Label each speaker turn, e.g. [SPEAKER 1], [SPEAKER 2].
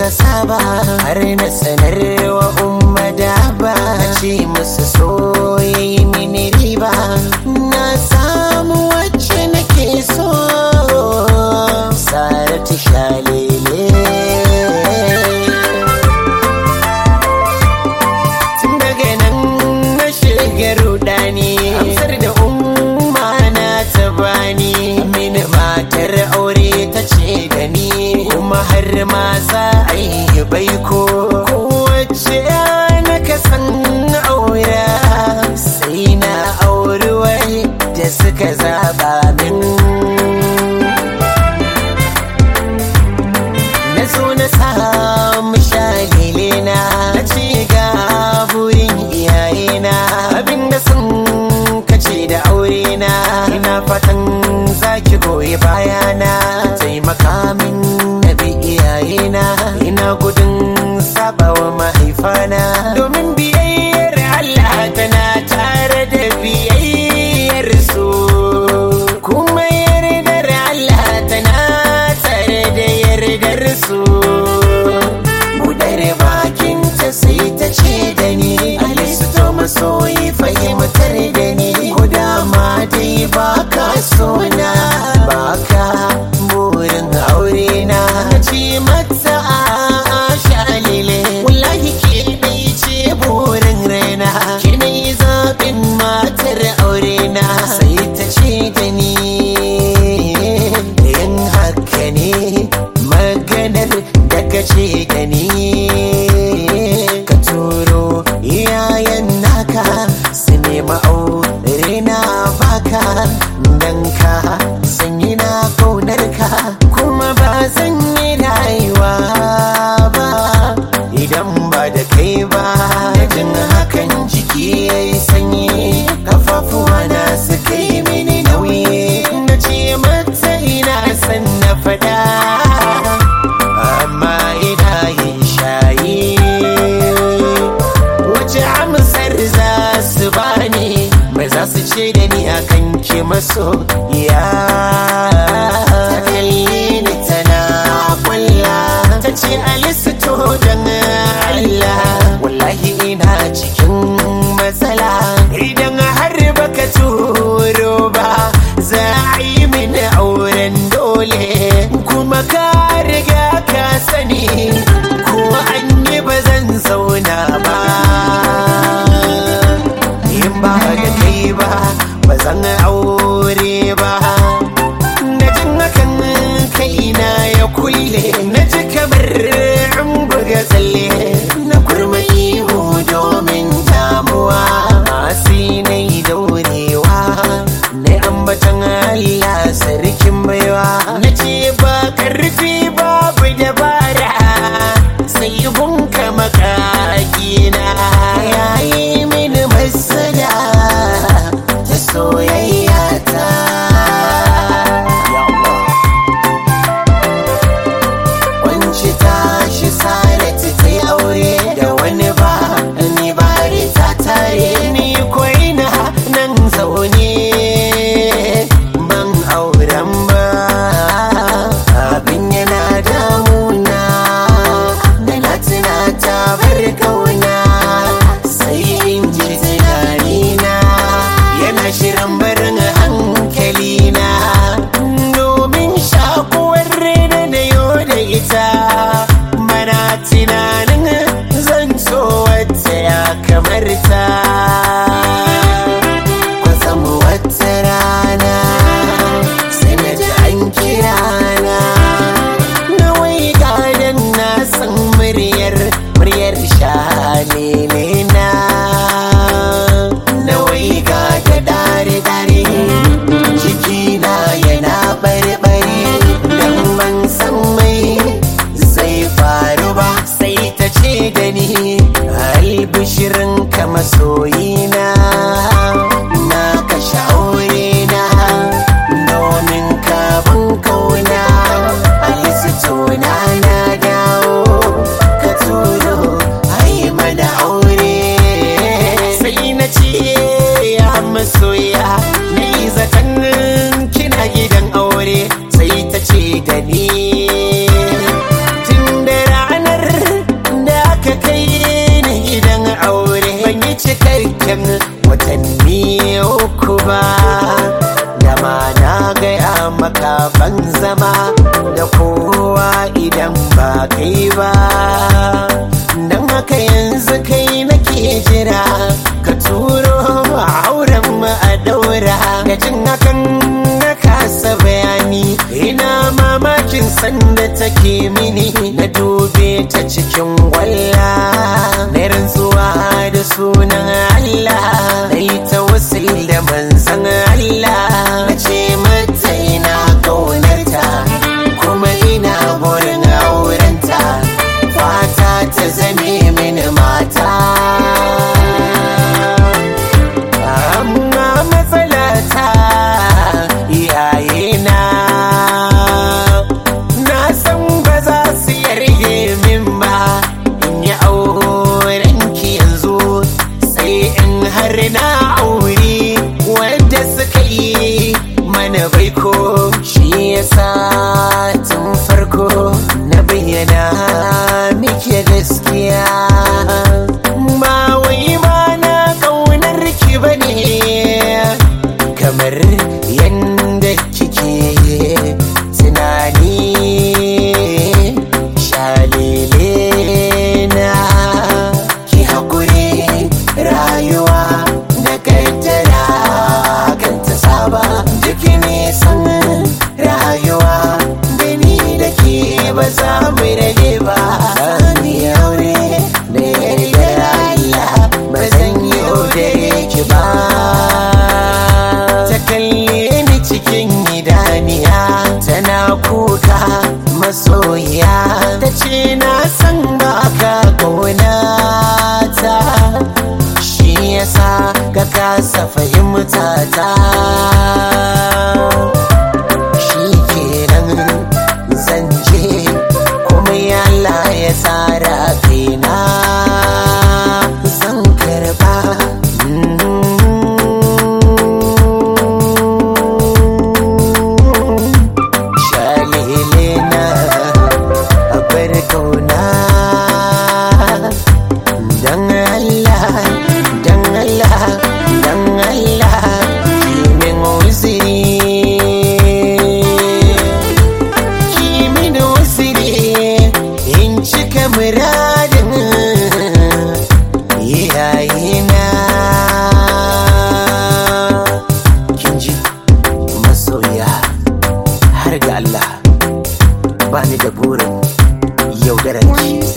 [SPEAKER 1] na saba har na sanarwa umma da ba ce musu soyayi mini riba na samu wacce nake so saratu shalele tun daga nan na shiga rudani amsar da umma na ta bani mini matar aure ta ce da ni kuma har ma za a yi baiko kowace na kasan aura sai na auri wai da suka zaba min na zo na samu shalilena na ci ga burin iyayena abinda sun kace da aurena ina fatan zaki goyi bayana taimaka min na bi iyayena ina gudun sabawa mahaifana domin biyayyar Allah tana tare da biyayyar su kuma yardar Allah tana tare da yardar su budar bakin ta sai ta ce da ni alisto masoyi fahimtar da ni ko dama dai baka sona baka burin aure na ce mata a shalile wallahi ke dai ce burin raina ke na yi zaɓin matar aure na sai ta ce da ni yin haka ne maganar da ka ce da ni ka turo iyayen naka su nema aure na baka dan ka sanyi na kaunar ka kuma ba zan yi rayuwa ba idan ba da kai ba jin hakan jiki ya yi sanyi kafafuwa na suka yi mini nauyi na ce mata ina san na fada amma ina yin shayi wace amsar za su bani mai za su ce da ni akan ke maso ya ta kalli ni tana kwalla ta ce alisto don Allah wallahi ina cikin matsala idan har baka turo ba za a yi mini auren dole kuma ka riga ka sani ko an yi ba zan zauna ba in ba da kai ba ba zan aure ba na jin hakan kaina ya kulle na ji kamar in buga tsalle na kurma ihu domin damuwa masu na yi daurewa na ambatan Allah sarkin baiwa na ce ba karfi babu dabara sai bunka makakina yayi mini masada ta soyayya ta Wanci tashi sarati ta yi aure da wani ba ni bari ta tare ni koina nan zaune ban auren ba abin yana damuna kai ba don haka yanzu kai nake jira ka turo auren mu a daura da jin hakan na kasa bayani ina mamakin sanda take mini na dube ta cikin walla na rantsuwa da sunan Allah na yi ta wasu da manzan Allah na ce mata ina kaunarta kuma ina burin aurenta fata ta zame mini mata amma matsalata iyayena na san ba za su yarge min ba in yi auren ki yanzu sai in har na auri wanda suka yi mana baiko shi yasa tun farko na bayyana muke gaskiya ba wai ba na kaunar ki bane kamar yanda kike tunani shalele na ki haƙuri rayuwa da kaddara kan ta saba duk nisan rayuwa da ni da ke ba za mu rage ba sani aure da yardar Allah ba zan yi da ki ba ta kalle ni cikin idaniya tana kuka masoyiya ta ce na san ba ka ta shi yasa ka kasa fahimta ta shi kenan zan je kuma yalla ya tsara kaina zan karba shalele na bar kauna dan Allah dan Allah dan Allah kimin uziri kimin uziri in cika muradin iyayena kin ji masoya har ga Allah ba ni da burin yaudarar ki